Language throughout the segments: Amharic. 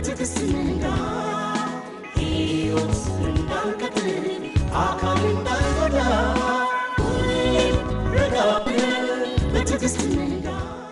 በትዕግስት ንዳ ሕይወት እንዳንቀጥል አካል እንዳንጎዳ ሁሌም ረጋ ብለን በትዕግስት ንዳ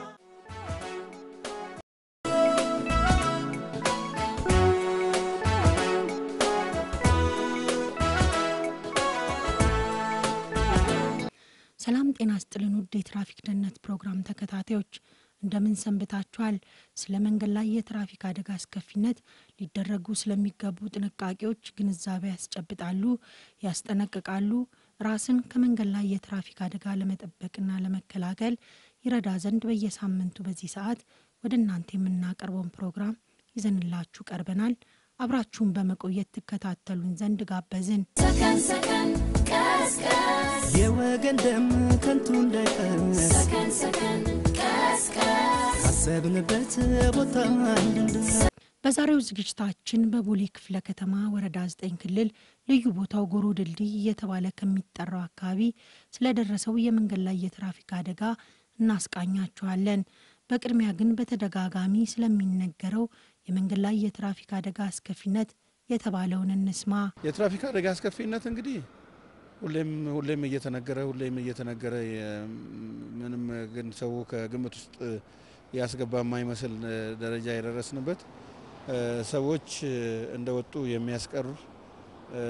ሰላም ጤና ስጥልን ውድ የትራፊክ ደህንነት ፕሮግራም ተከታታዮች እንደምን ሰንብታችኋል? ስለ መንገድ ላይ የትራፊክ አደጋ አስከፊነት ሊደረጉ ስለሚገቡ ጥንቃቄዎች ግንዛቤ ያስጨብጣሉ፣ ያስጠነቅቃሉ። ራስን ከመንገድ ላይ የትራፊክ አደጋ ለመጠበቅና ለመከላከል ይረዳ ዘንድ በየሳምንቱ በዚህ ሰዓት ወደ እናንተ የምናቀርበውን ፕሮግራም ይዘንላችሁ ቀርበናል። አብራችሁን በመቆየት ትከታተሉን ዘንድ ጋበዝን። ሰከን ሰከን ቀስቀስ የወገን ደም ከንቱ እንዳይፈስ ሰከን ሰከን ቀስቀስ ካሰብንበት ቦታ እንድንደርስ በዛሬው ዝግጅታችን በቦሌ ክፍለ ከተማ ወረዳ 9 ክልል ልዩ ቦታው ጎሮ ድልድይ እየተባለ ከሚጠራው አካባቢ ስለደረሰው የመንገድ ላይ የትራፊክ አደጋ እናስቃኛችኋለን። በቅድሚያ ግን በተደጋጋሚ ስለሚነገረው የመንገድ ላይ የትራፊክ አደጋ አስከፊነት የተባለውን እንስማ። የትራፊክ አደጋ አስከፊነት እንግዲህ ሁሌም ሁሌም እየተነገረ ሁሌም እየተነገረ የ- ምንም ግን ሰው ከግምት ውስጥ ያስገባ የማይመስል እ, ደረጃ የደረስንበት እ, ሰዎች እ, እንደወጡ የሚያስቀር እ,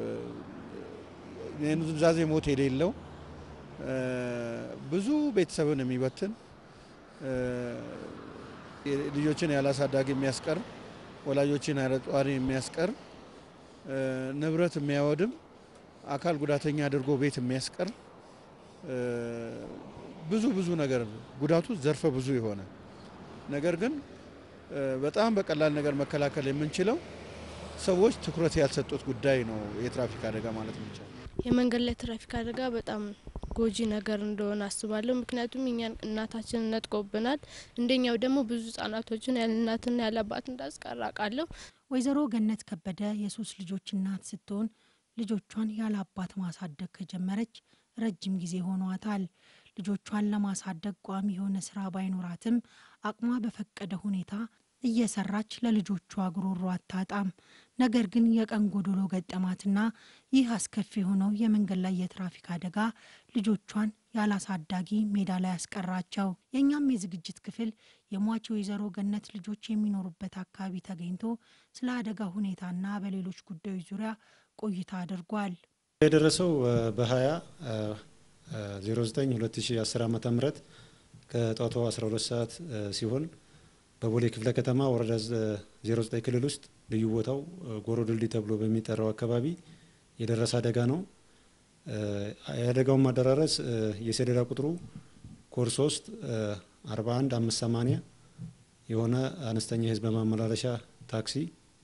የኑዛዜ ሞት የሌለው እ, ብዙ ቤተሰብን የሚበትን እ, የ- ልጆችን ያላሳዳጊ የሚያስቀር ወላጆችን ያለ ጧሪ የሚያስቀር እ፣ ንብረት የሚያወድም አካል ጉዳተኛ አድርጎ ቤት የሚያስቀር እ፣ ብዙ ብዙ ነገር ጉዳቱ ዘርፈ ብዙ የሆነ ነገር ግን እ፣ በጣም በቀላል ነገር መከላከል የምንችለው ሰዎች ትኩረት ያልሰጡት ጉዳይ ነው የትራፊክ አደጋ ማለት የሚቻለው። የመንገድ ላይ ትራፊክ አደጋ በጣም ጎጂ ነገር እንደሆነ አስባለሁ። ምክንያቱም እኛን እናታችንን ነጥቆብናል። እንደኛው ደግሞ ብዙ ህጻናቶችን ያለ እናትና ያለ አባት እንዳስቀር አውቃለሁ። ወይዘሮ ገነት ከበደ የሶስት ልጆች እናት ስትሆን ልጆቿን ያለ አባት ማሳደግ ከጀመረች ረጅም ጊዜ ሆኗታል። ልጆቿን ለማሳደግ ቋሚ የሆነ ስራ ባይኖራትም አቅሟ በፈቀደ ሁኔታ እየሰራች ለልጆቿ ጉሮሮ አታጣም። ነገር ግን የቀን ጎዶሎ ገጠማትና ይህ አስከፊ የሆነው የመንገድ ላይ የትራፊክ አደጋ ልጆቿን ያላሳዳጊ ሜዳ ላይ ያስቀራቸው። የእኛም የዝግጅት ክፍል የሟች ወይዘሮ ገነት ልጆች የሚኖሩበት አካባቢ ተገኝቶ ስለ አደጋ ሁኔታና በሌሎች ጉዳዮች ዙሪያ ቆይታ አድርጓል። የደረሰው በ20 09 2010 ዓ ም ከጠዋቱ 12 ሰዓት እ, ሲሆን በቦሌ ክፍለ ከተማ ወረዳ 09 ክልል ውስጥ ልዩ ቦታው እ, ጎሮ ድልድይ ተብሎ በሚጠራው አካባቢ የደረሰ አደጋ ነው። እ, የአደጋውን ማደራረስ እ, የሰሌዳ ቁጥሩ ኮድ 3 41 580 የሆነ አነስተኛ የህዝብ ማመላለሻ ታክሲ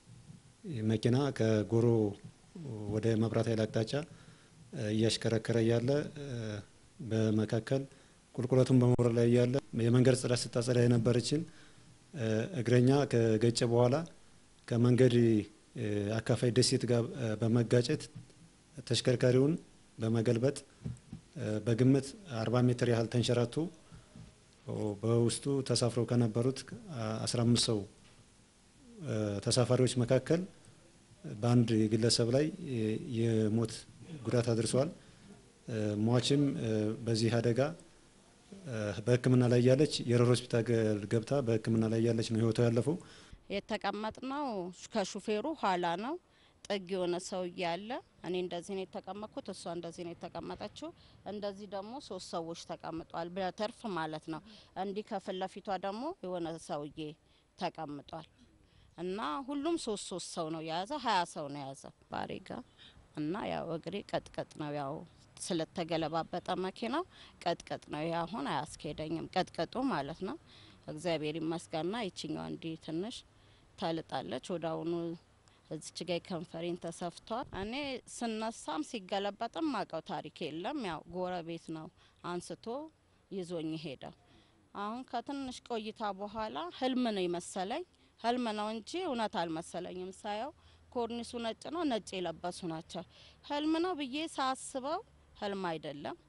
መኪና ከጎሮ ወደ መብራት ኃይል አቅጣጫ እ, እያሽከረከረ እያለ እ, በመካከል ቁልቁለቱን በመውረድ ላይ እያለ የመንገድ ጽዳት ስታጸዳ የነበረችን እ, እግረኛ ከገጨ በኋላ ከመንገድ እ, አካፋይ ደሴት ጋር እ, በመጋጨት ተሽከርካሪውን በመገልበጥ እ, በግምት 40 ሜትር ያህል ተንሸራቶ ኦ፣ በውስጡ ተሳፍረው ከነበሩት አ- 15 ሰው እ፣ ተሳፋሪዎች መካከል በአንድ ግለሰብ ላይ የ- የሞት ጉዳት አድርሷል። እ፣ ሟችም እ፣ በዚህ አደጋ እ፣ በሕክምና ላይ ያለች የረር ሆስፒታል ገ- ገብታ በሕክምና ላይ ያለች ነው ህይወቷ ያለፈው። የተቀመጥነው ከሹፌሩ ኋላ ነው። ጥግ የሆነ ሰውዬ አለ። እኔ እንደዚህ ነው የተቀመጥኩት፣ እሷ እንደዚህ ነው የተቀመጠችው። እንደዚህ ደግሞ ሶስት ሰዎች ተቀምጧል፣ በተርፍ ማለት ነው። እንዲህ ከፊት ለፊቷ ደግሞ የሆነ ሰውዬ ተቀምጧል እና ሁሉም ሶስት ሶስት ሰው ነው የያዘ፣ ሀያ ሰው ነው የያዘ ባሬ ጋ እና ያው እግሬ ቀጥቀጥ ነው ያው ስለተገለባበጠ መኪናው ቀጥቀጥ ነው። ይህ አሁን አያስኬደኝም ቀጥቀጡ ማለት ነው። እግዚአብሔር ይመስገንና ይችኛዋ እንዲህ ትንሽ ተልጣለች። ወደ አሁኑ እዚች ጋ ከንፈሬን ተሰፍቷል። እኔ ስነሳም ሲገለበጥም ማቀው ታሪክ የለም። ያው ጎረቤት ነው አንስቶ ይዞኝ ሄደው። አሁን ከትንሽ ቆይታ በኋላ ህልም ነው ይመሰለኝ። ህልም ነው እንጂ እውነት አልመሰለኝም። ሳየው ኮርኒሱ ነጭ ነው፣ ነጭ የለበሱ ናቸው። ህልም ነው ብዬ ሳስበው ህልም አይደለም።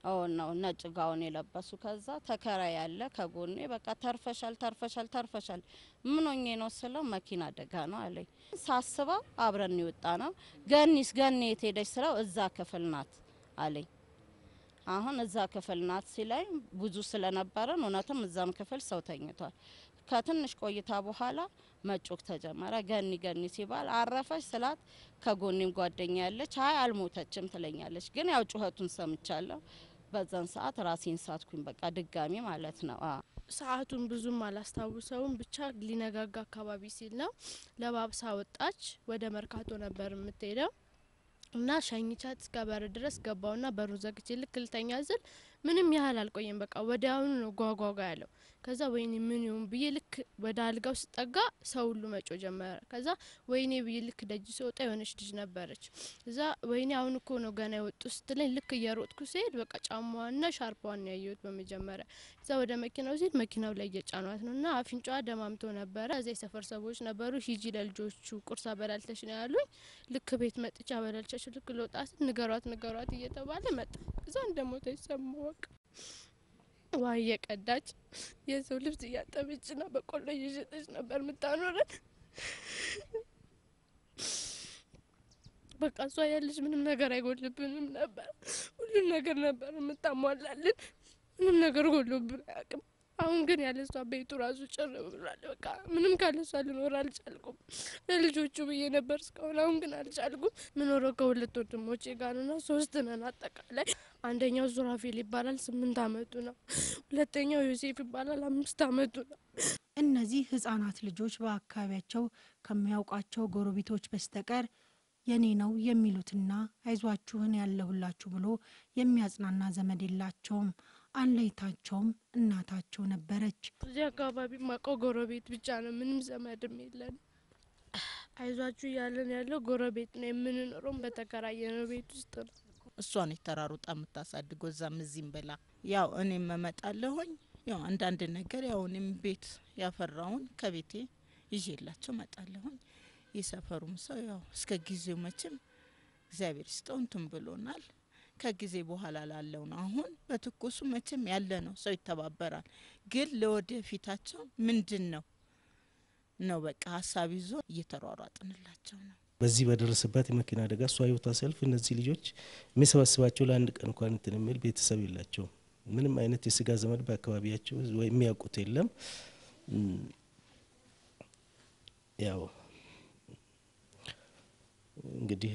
አሁን ነው ነጭ ጋውን የለበሱ። ከዛ ተከራይ ያለ ከጎኔ በቃ ተርፈሻል፣ ተርፈሻል፣ ተርፈሻል። ምን ሆኜ ነው ስለው መኪና አደጋ ነው አለኝ። ሳስበው አብረን የወጣ ነው። ገኒስ ገኒ የት ሄደች ስለው እዛ ክፍል ናት አለኝ። አሁን እዛ ክፍል ናት ሲለኝ ብዙ ስለነበረን እውነትም እዛም ክፍል ሰው ተኝቷል። ከትንሽ ቆይታ በኋላ መጮክ ተጀመረ። ገኒ ገኒ ሲባል አረፈች ስላት ከጎኔም ጓደኛ ያለች አይ አልሞተችም ትለኛለች። ግን ያው ጩኸቱን ሰምቻለሁ። በዛን ሰዓት ራሴን ሳትኩኝ በቃ ድጋሚ ማለት ነው። አዎ ሰዓቱን ብዙም አላስታውሰውም። ብቻ ሊነጋጋ አካባቢ ሲል ነው ለባብሳ ወጣች። ወደ መርካቶ ነበር የምትሄደው እና ሸኝቻት እስከ በር ድረስ ገባውና በሩን ዘግቼ ልክ ልተኛ ስል ምንም ያህል አልቆየም። በቃ ወዲያውኑ ነው ጓጓጓ ያለው። ከዛ ወይኔ ምን ይሁን ብዬ ልክ ወደ አልጋው ስጠጋ ሰው ሁሉ መጮ ጀመረ። ከዛ ወይኔ ብዬ ልክ ደጅ ስወጣ የሆነች ልጅ ነበረች። እዛ ወይኔ አሁን እኮ ነው ገና የወጡ ስትለኝ ልክ እየሮጥኩ ሲሄድ በቃ ጫማዋና ሻርፓዋን ነው ያየሁት በመጀመሪያ። እዛ ወደ መኪናው ሲሄድ መኪናው ላይ እየጫኗት ነው እና አፍንጫዋ ደማምቶ ነበረ። እዛ የሰፈር ሰዎች ነበሩ። ሂጂ ለልጆቹ ቁርስ አበላልተሽ ነው ያሉኝ። ልክ ቤት መጥቻ አበላልቻቸው ልክ ልወጣ ስል ንገሯት ንገሯት እየተባለ መጣ። እዛ እንደሞተች ሰማሁ። በቃ ውሃ እየቀዳች የሰው ልብስ እያጠበችና በቆሎ እየሸጠች ነበር የምታኖረን። በቃ እሷ ያለች ምንም ነገር አይጎልብንም ነበር። ሁሉም ነገር ነበር የምታሟላልን። ምንም ነገር ጎሎብን አያውቅም። አሁን ግን ያለ እሷ ቤቱ ራሱ ጭር ብሏል። በቃ ምንም ካለ እሷ ልኖር አልቻልኩም። ለልጆቹ ብዬ ነበር እስካሁን። አሁን ግን አልቻልኩም። ምኖረው ከሁለት ወንድሞቼ ጋር ና ሶስት ነን አጠቃላይ። አንደኛው ሱራፌል ይባላል፣ ስምንት አመቱ ነው። ሁለተኛው ዮሴፍ ይባላል፣ አምስት አመቱ ነው። እነዚህ ህጻናት ልጆች በአካባቢያቸው ከሚያውቋቸው ጎረቤቶች በስተቀር የኔ ነው የሚሉትና አይዟችሁን ያለሁላችሁ ብሎ የሚያጽናና ዘመድ የላቸውም። አለይታቸውም እናታቸው ነበረች። እዚህ አካባቢ ማቀው ጎረቤት ብቻ ነው። ምንም ዘመድም የለን። አይዟችሁ እያለን ያለው ጎረቤት ነው። የምንኖረውም በተከራየነው ቤት ውስጥ ነው። እሷን የተራሩጣ የምታሳድገው እዛም እዚህም ብላ ያው እኔም እመጣለሁኝ። ያው አንዳንድ ነገር ያው እኔም ቤት ያፈራውን ከቤቴ ይዤላቸው እመጣለሁኝ። የሰፈሩም ሰው ያው እስከ ጊዜው መቼም እግዚአብሔር ይስጠው እንትን ብሎናል። ከጊዜ በኋላ ላለው ነው። አሁን በትኩሱ መቼም ያለ ነው፣ ሰው ይተባበራል። ግን ለወደፊታቸው ምንድን ነው ነው በቃ ሀሳብ ይዞ እየተሯሯጥንላቸው ነው። በዚህ በደረሰባት የመኪና አደጋ እሷ ህይወቷ ሲያልፍ እነዚህ ልጆች የሚሰበስባቸው ለአንድ ቀን እንኳን እንትን የሚል ቤተሰብ የላቸውም። ምንም አይነት የስጋ ዘመድ በአካባቢያቸው ወይ የሚያውቁት የለም። ያው እንግዲህ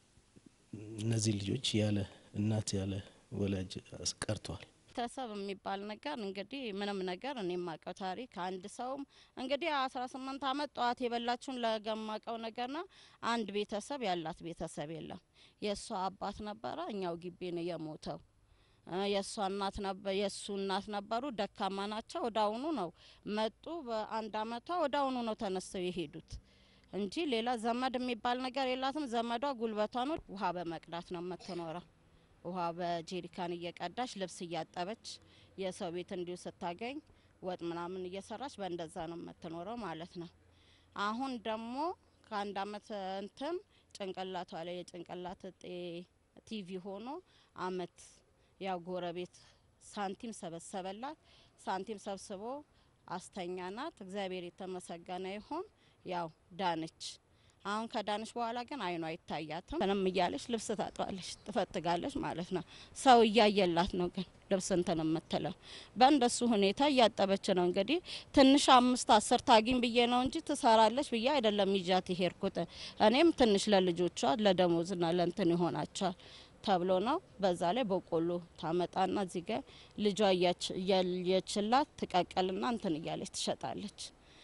እነዚህ ልጆች ያለ እናት ያለ ወላጅ ቀርተዋል። ቤተሰብ የሚባል ነገር እንግዲህ ምንም ነገር እኔ የማውቀው ታሪክ አንድ ሰውም እንግዲህ አስራ ስምንት አመት ጠዋት የበላችሁን ለገማቀው ነገርና አንድ ቤተሰብ ያላት ቤተሰብ የለም። የእሷ አባት ነበረ እኛው ግቢ ነው የሞተው። የእሷ እናት ነበር የእሱ እናት ነበሩ። ደካማ ናቸው። ወዳውኑ ነው መጡ። በአንድ አመቷ ወዳውኑ ነው ተነስተው የሄዱት እንጂ ሌላ ዘመድ የሚባል ነገር የላትም። ዘመዷ ጉልበቷ ነው። ውሃ በመቅዳት ነው የምትኖረው። ውሃ በጄሪካን እየቀዳች ልብስ እያጠበች የሰው ቤት እንዲሁ ስታገኝ ወጥ ምናምን እየሰራች በእንደዛ ነው የምትኖረው ማለት ነው። አሁን ደግሞ ከአንድ አመት እንትን ጭንቅላቷ ላይ የጭንቅላት እጤ ቲቪ ሆኖ አመት ያው ጎረቤት ሳንቲም ሰበሰበላት። ሳንቲም ሰብስቦ አስተኛናት። እግዚአብሔር የተመሰገነ ይሁን። ያው ዳነች። አሁን ከዳነች በኋላ ግን አይኗ አይታያትም። ምንም እያለች ልብስ ታጥባለች፣ ትፈትጋለች ማለት ነው። ሰው እያየላት ነው ግን ልብስ እንትን የምትለው በእንደሱ ሁኔታ እያጠበች ነው። እንግዲህ ትንሽ አምስት አስር ታጊኝ ብዬ ነው እንጂ ትሰራለች ብዬ አይደለም ይዣት የሄድኩት። እኔም ትንሽ ለልጆቿ ለደሞዝና ለእንትን ይሆናቸዋል ተብሎ ነው። በዛ ላይ በቆሎ ታመጣና እዚህ ጋ ልጇ እያየችላት ትቀቀልና እንትን እያለች ትሸጣለች።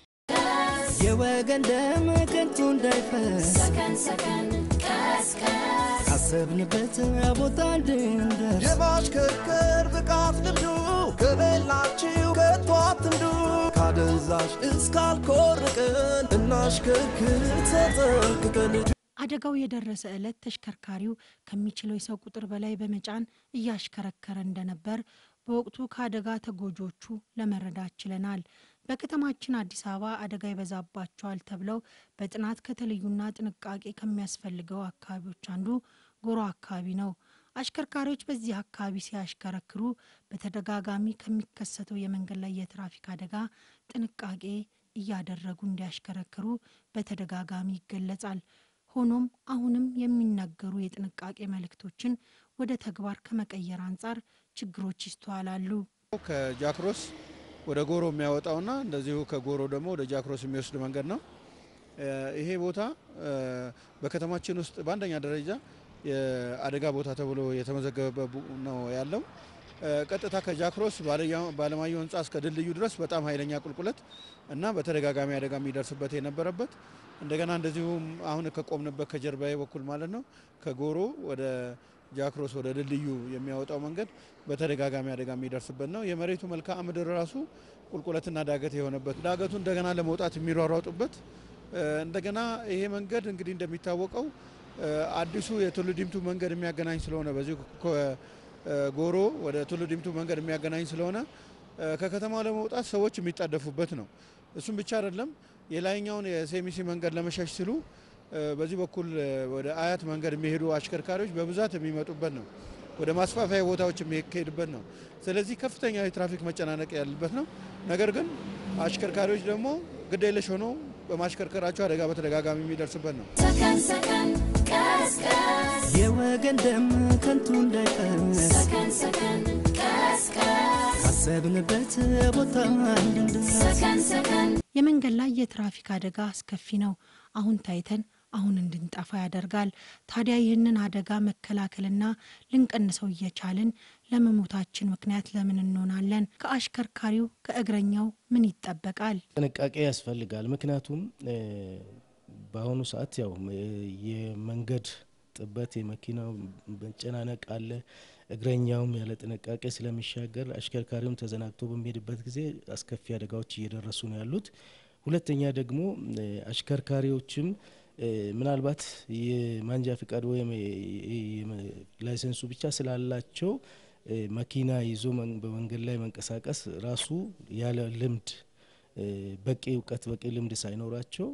የወገን ደም ከንቱ እንዳይፈስ ሰከን ሰከን ቀስቀስ ካሰብንበት ቦታ እንድንደርስ የማሽከርከር ብቃት ልምዱ ከሌላችሁ ከቶ አትንዱ። ካደንዛዥ እስካልኮርቅን እናሽከርክር ተጠንቅቀን። አደጋው የደረሰ ዕለት ተሽከርካሪው ከሚችለው የሰው ቁጥር በላይ በመጫን እያሽከረከረ እንደነበር በወቅቱ ከአደጋ ተጎጂዎቹ ለመረዳት ችለናል። በከተማችን አዲስ አበባ አደጋ ይበዛባቸዋል ተብለው በጥናት ከተለዩና ጥንቃቄ ከሚያስፈልገው አካባቢዎች አንዱ ጎሮ አካባቢ ነው። አሽከርካሪዎች በዚህ አካባቢ ሲያሽከረክሩ በተደጋጋሚ ከሚከሰተው የመንገድ ላይ የትራፊክ አደጋ ጥንቃቄ እያደረጉ እንዲያሽከረክሩ በተደጋጋሚ ይገለጻል። ሆኖም አሁንም የሚነገሩ የጥንቃቄ መልእክቶችን ወደ ተግባር ከመቀየር አንጻር ችግሮች ይስተዋላሉ። ከጃክሮስ ወደ ጎሮ የሚያወጣውና እንደዚሁ ከጎሮ ደግሞ ወደ ጃክሮስ የሚወስድ መንገድ ነው። ይሄ ቦታ በከተማችን ውስጥ በአንደኛ ደረጃ የአደጋ ቦታ ተብሎ የተመዘገበ ነው ያለው። ቀጥታ ከጃክሮስ ባለማየሁ ሕንፃ እስከ ድልድዩ ድረስ በጣም ኃይለኛ ቁልቁለት እና በተደጋጋሚ አደጋ የሚደርስበት የነበረበት እንደገና እንደዚሁም አሁን ከቆምንበት ከጀርባዬ በኩል ማለት ነው ከጎሮ ወደ ጃክሮስ ወደ ድልድዩ የሚያወጣው መንገድ በተደጋጋሚ አደጋ የሚደርስበት ነው። የመሬቱ መልክዓ ምድር ራሱ ቁልቁለትና ዳገት የሆነበት ዳገቱ እንደገና ለመውጣት የሚሯሯጡበት እንደገና ይሄ መንገድ እንግዲህ እንደሚታወቀው አዲሱ የቱሉ ዲምቱ መንገድ የሚያገናኝ ስለሆነ በዚሁ ጎሮ ወደ ቱሉ ዲምቱ መንገድ የሚያገናኝ ስለሆነ ከከተማ ለመውጣት ሰዎች የሚጣደፉበት ነው። እሱም ብቻ አይደለም። የላይኛውን የሴሚሲ መንገድ ለመሸሽ ሲሉ በዚህ በኩል ወደ አያት መንገድ የሚሄዱ አሽከርካሪዎች በብዛት የሚመጡበት ነው። ወደ ማስፋፊያ ቦታዎች የሚካሄድበት ነው። ስለዚህ ከፍተኛ የትራፊክ መጨናነቅ ያለበት ነው። ነገር ግን አሽከርካሪዎች ደግሞ ግዴለሽ ሆነው በማሽከርከራቸው አደጋ በተደጋጋሚ የሚደርስበት ነው። ሰከን ሰከን ቀስቀስ የወገን ደም ከንቱ እንዳይፈስ ሰከን ሰከን ቀስቀስ ካሰብንበት ቦታ እንድንደርስ ሰከን ሰከን የመንገድ ላይ የትራፊክ አደጋ አስከፊ ነው። አሁን ታይተን አሁን እንድንጠፋ ያደርጋል። ታዲያ ይህንን አደጋ መከላከልና ልንቀንሰው እየቻልን ለመሞታችን ምክንያት ለምን እንሆናለን? ከአሽከርካሪው ከእግረኛው ምን ይጠበቃል? ጥንቃቄ ያስፈልጋል። ምክንያቱም በአሁኑ ሰዓት ያው የመንገድ ጥበት፣ የመኪናው መጨናነቅ አለ። እግረኛውም ያለ ጥንቃቄ ስለሚሻገር አሽከርካሪውም ተዘናግቶ በሚሄድበት ጊዜ አስከፊ አደጋዎች እየደረሱ ነው ያሉት። ሁለተኛ ደግሞ አሽከርካሪዎችም ምናልባት የማንጃ ፍቃድ ወይም ላይሰንሱ ብቻ ስላላቸው መኪና ይዞ በመንገድ ላይ መንቀሳቀስ ራሱ ያለ ልምድ በቂ እውቀት በቂ ልምድ ሳይኖራቸው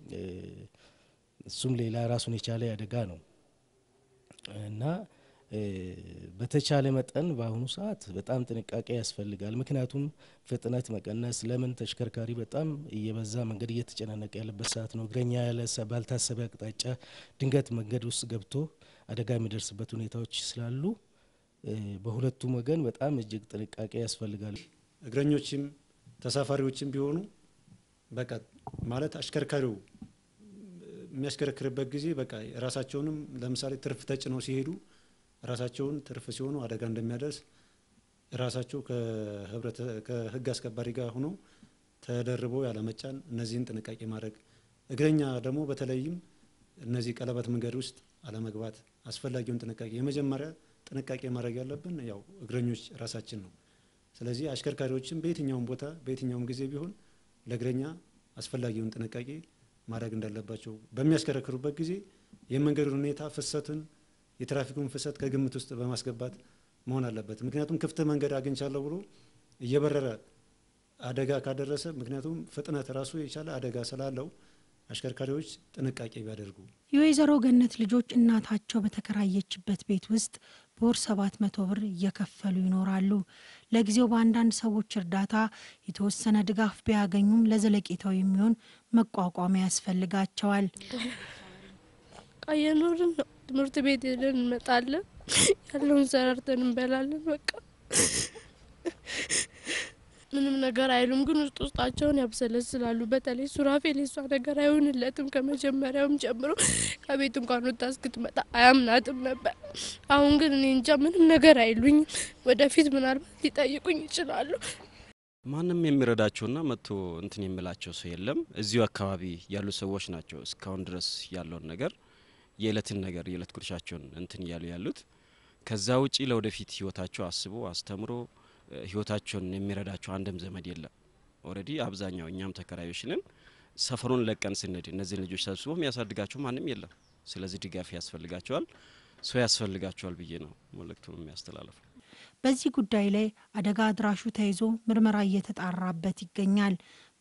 እሱም ሌላ ራሱን የቻለ አደጋ ነው እና በተቻለ መጠን በአሁኑ ሰዓት በጣም ጥንቃቄ ያስፈልጋል። ምክንያቱም ፍጥነት መቀነስ ለምን ተሽከርካሪ በጣም እየበዛ መንገድ እየተጨናነቀ ያለበት ሰዓት ነው። እግረኛ ያለ ባልታሰበ አቅጣጫ ድንገት መንገድ ውስጥ ገብቶ አደጋ የሚደርስበት ሁኔታዎች ስላሉ በሁለቱም ወገን በጣም እጅግ ጥንቃቄ ያስፈልጋል። እግረኞችም ተሳፋሪዎችም ቢሆኑ በቃ ማለት አሽከርካሪው የሚያሽከረክርበት ጊዜ በቃ ራሳቸውንም ለምሳሌ ትርፍ ተጭነው ሲሄዱ ራሳቸውን ትርፍ ሲሆኑ አደጋ እንደሚያደርስ ራሳቸው ከሕግ አስከባሪ ጋር ሆኖ ተደርበው ያለመጫን እነዚህን ጥንቃቄ ማድረግ፣ እግረኛ ደግሞ በተለይም እነዚህ ቀለበት መንገድ ውስጥ አለመግባት አስፈላጊውን ጥንቃቄ የመጀመሪያ ጥንቃቄ ማድረግ ያለብን ያው እግረኞች ራሳችን ነው። ስለዚህ አሽከርካሪዎችም በየትኛውም ቦታ በየትኛውም ጊዜ ቢሆን ለእግረኛ አስፈላጊውን ጥንቃቄ ማድረግ እንዳለባቸው በሚያሽከረክሩበት ጊዜ የመንገዱን ሁኔታ ፍሰትን የትራፊኩን ፍሰት ከግምት ውስጥ በማስገባት መሆን አለበት። ምክንያቱም ክፍት መንገድ አግኝቻለሁ ብሎ እየበረረ አደጋ ካደረሰ ምክንያቱም ፍጥነት ራሱ የቻለ አደጋ ስላለው አሽከርካሪዎች ጥንቃቄ ቢያደርጉ። የወይዘሮ ገነት ልጆች እናታቸው በተከራየችበት ቤት ውስጥ በወር ሰባት መቶ ብር እየከፈሉ ይኖራሉ። ለጊዜው በአንዳንድ ሰዎች እርዳታ የተወሰነ ድጋፍ ቢያገኙም ለዘለቄታው የሚሆን መቋቋሚያ ያስፈልጋቸዋል። እየኖርን ነው። ትምህርት ቤት ሄደን እንመጣለን። ያለውን ሰራርተን እንበላለን። በቃ ምንም ነገር አይሉም፣ ግን ውስጥ ውስጣቸውን ያብሰለስላሉ። በተለይ ሱራፌል የሷ ነገር አይሆንለትም። ከመጀመሪያውም ጀምሮ ከቤት እንኳን ወጣ እስክትመጣ አያምናትም ነበር። አሁን ግን እኔ እንጃ ምንም ነገር አይሉኝም። ወደፊት ምናልባት ሊጠይቁኝ ይችላሉ። ማንም የሚረዳቸውና መጥቶ እንትን የሚላቸው ሰው የለም። እዚሁ አካባቢ ያሉ ሰዎች ናቸው እስካሁን ድረስ ያለውን ነገር የእለትን ነገር የእለት ጉርሻቸውን እንትን እያሉ ያሉት። ከዛ ውጪ ለወደፊት ህይወታቸው አስቦ አስተምሮ ህይወታቸውን የሚረዳቸው አንድም ዘመድ የለም። ኦልሬዲ አብዛኛው እኛም ተከራዮች ነን። ሰፈሩን ለቀን ስንሄድ እነዚህን ልጆች ሰብስቦ የሚያሳድጋቸው ማንም የለም። ስለዚህ ድጋፍ ያስፈልጋቸዋል፣ ሰው ያስፈልጋቸዋል ብዬ ነው መልእክቱን የሚያስተላልፈው። በዚህ ጉዳይ ላይ አደጋ አድራሹ ተይዞ ምርመራ እየተጣራበት ይገኛል።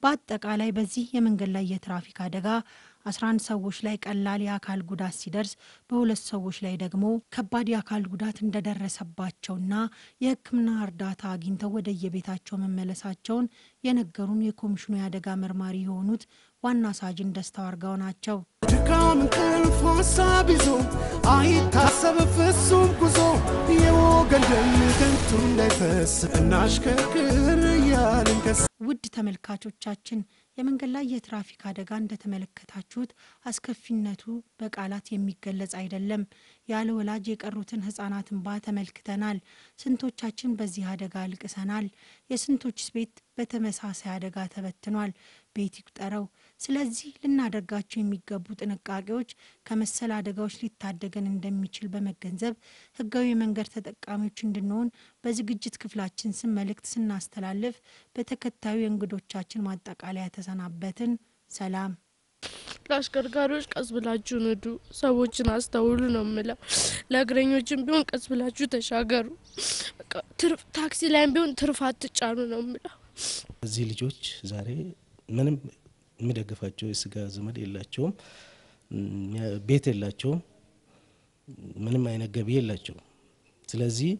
በአጠቃላይ በዚህ የመንገድ ላይ የትራፊክ አደጋ 11 ሰዎች ላይ ቀላል የአካል ጉዳት ሲደርስ በሁለት ሰዎች ላይ ደግሞ ከባድ የአካል ጉዳት እንደደረሰባቸውና የሕክምና እርዳታ አግኝተው ወደየቤታቸው መመለሳቸውን የነገሩን የኮሚሽኑ የአደጋ መርማሪ የሆኑት ዋና ሳጅን ደስታው አርጋው ናቸው። ድካም እንቅልፍ ሀሳብ ይዞ አይታሰብ ፍጹም ጉዞ የወገን ደም ከንቱ እንዳይፈስ እናሽከርክር እያልን ከስ ውድ ተመልካቾቻችን የመንገድ ላይ የትራፊክ አደጋ እንደተመለከታችሁት አስከፊነቱ በቃላት የሚገለጽ አይደለም። ያለ ወላጅ የቀሩትን ህጻናት እንባ ተመልክተናል። ስንቶቻችን በዚህ አደጋ አልቅሰናል። የስንቶችስ ቤት በተመሳሳይ አደጋ ተበትኗል። ቤት ይቁጠረው። ስለዚህ ልናደርጋቸው የሚገቡ ጥንቃቄዎች ከመሰል አደጋዎች ሊታደገን እንደሚችል በመገንዘብ ህጋዊ የመንገድ ተጠቃሚዎች እንድንሆን በዝግጅት ክፍላችን ስም መልእክት ስናስተላልፍ በተከታዩ የእንግዶቻችን ማጠቃለያ ተሰናበትን። ሰላም። ለአሽከርካሪዎች ቀስ ብላችሁ ንዱ፣ ሰዎችን አስተውሉ ነው የምለው። ለእግረኞችም ቢሆን ቀስ ብላችሁ ተሻገሩ። በቃ ትርፍ ታክሲ ላይም ቢሆን ትርፍ አትጫኑ ነው የምለው። እዚህ ልጆች ዛሬ ምንም የሚደግፋቸው የስጋ ዘመድ የላቸውም፣ ቤት የላቸውም፣ ምንም አይነት ገቢ የላቸውም። ስለዚህ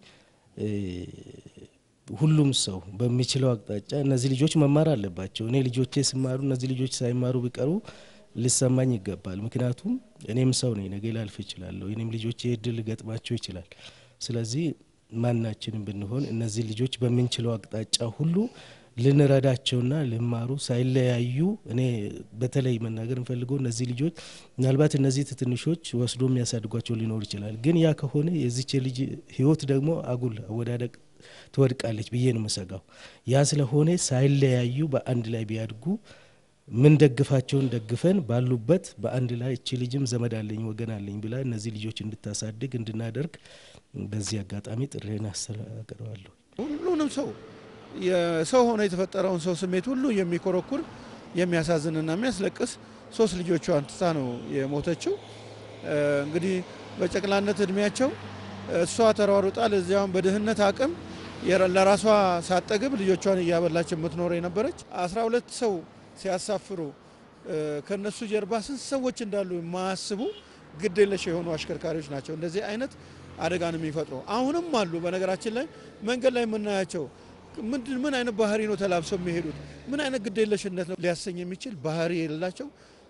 ሁሉም ሰው በሚችለው አቅጣጫ እነዚህ ልጆች መማር አለባቸው። እኔ ልጆቼ ሲማሩ እነዚህ ልጆች ሳይማሩ ቢቀሩ ሊሰማኝ ይገባል። ምክንያቱም እኔም ሰው ነኝ፣ ነገ ላልፍ እችላለሁ። እኔም ልጆቼ እድል ሊገጥማቸው ይችላል። ስለዚህ ማናችንም ብንሆን እነዚህ ልጆች በምንችለው አቅጣጫ ሁሉ ልንረዳቸውና ሊማሩ ሳይለያዩ እኔ በተለይ መናገር እንፈልገው እነዚህ ልጆች ምናልባት እነዚህ ትንሾች ወስዶ የሚያሳድጓቸው ሊኖር ይችላል። ግን ያ ከሆነ የዚች ልጅ ህይወት ደግሞ አጉል አወዳደቅ ትወድቃለች ብዬ ነው የምሰጋው። ያ ስለሆነ ሳይለያዩ በአንድ ላይ ቢያድጉ ምን ደግፋቸውን ደግፈን ባሉበት በአንድ ላይ እቺ ልጅም ዘመድ አለኝ ወገን አለኝ ብላ እነዚህ ልጆች እንድታሳድግ እንድናደርግ በዚህ አጋጣሚ ጥሬን አስተናግረዋለሁ። ሁሉንም ሰው የሰው ሆኖ የተፈጠረውን ሰው ስሜት ሁሉ የሚኮረኩር የሚያሳዝንና የሚያስለቅስ ሶስት ልጆቿን ትታ ነው የሞተችው። እንግዲህ በጨቅላነት እድሜያቸው እሷ ተሯሩጣ ለዚያውም በድህነት አቅም ለራሷ ሳጠግብ ልጆቿን እያበላች የምትኖር የነበረች አስራ ሁለት ሰው ሲያሳፍሩ ከነሱ ጀርባ ስንት ሰዎች እንዳሉ የማያስቡ ግዴለሽ የሆኑ አሽከርካሪዎች ናቸው እንደዚህ አይነት አደጋን የሚፈጥሩ አሁንም አሉ። በነገራችን ላይ መንገድ ላይ የምናያቸው ምንድን ምን አይነት ባህሪ ነው ተላብሰው የሚሄዱት? ምን አይነት ግዴለሽነት ነው ሊያሰኝ የሚችል ባህሪ የሌላቸው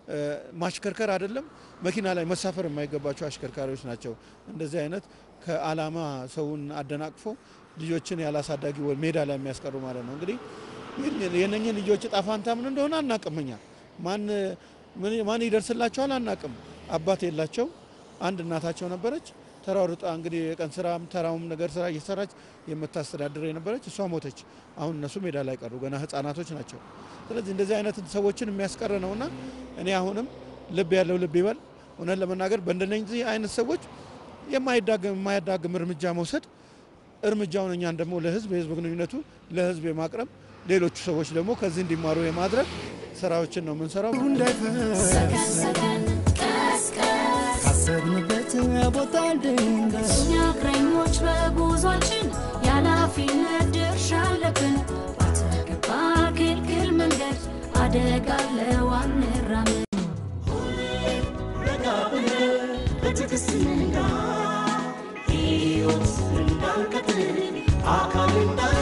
ማሽከርከር አይደለም መኪና ላይ መሳፈር የማይገባቸው አሽከርካሪዎች ናቸው። እንደዚህ አይነት ከዓላማ ሰውን አደናቅፎ ልጆችን ያላሳዳጊ ሜዳ ላይ የሚያስቀሩ ማለት ነው። እንግዲህ የነኝን ልጆች እጣ ፋንታ ምን እንደሆነ አናቅም። እኛ ማን ማን ይደርስላቸዋል አናቅም። አባት የላቸው፣ አንድ እናታቸው ነበረች። ተሯሩጣ እንግዲህ የቀን ስራም ተራውም ነገር ስራ እየሰራች የምታስተዳድር የነበረች እሷ ሞተች። አሁን እነሱ ሜዳ ላይ ቀሩ፣ ገና ህጻናቶች ናቸው። ስለዚህ እንደዚህ አይነት ሰዎችን የሚያስቀር ነውና እኔ አሁንም ልብ ያለው ልብ ይበል። እውነት ለመናገር በእንደነዚህ አይነት ሰዎች የማይዳግም የማያዳግም እርምጃ መውሰድ እርምጃውን እኛን ደግሞ ለህዝብ የህዝብ ግንኙነቱ ለህዝብ የማቅረብ ሌሎቹ ሰዎች ደግሞ ከዚህ እንዲማሩ የማድረግ ስራዎችን ነው የምንሰራው። ሰከን ቀስ ቀስ ካሰብንበት ቦታ እንድንደርስ እኛ እግረኞች በጉዟችን የኃላፊነት ድርሻ አለብን። ባልተገባ ክልክል መንገድ አደጋ አለው አንራመድ። ረጋ ብለን በትዕግስት እንንዳ ሕይወት እንዳንቀጥል አካል እንዳን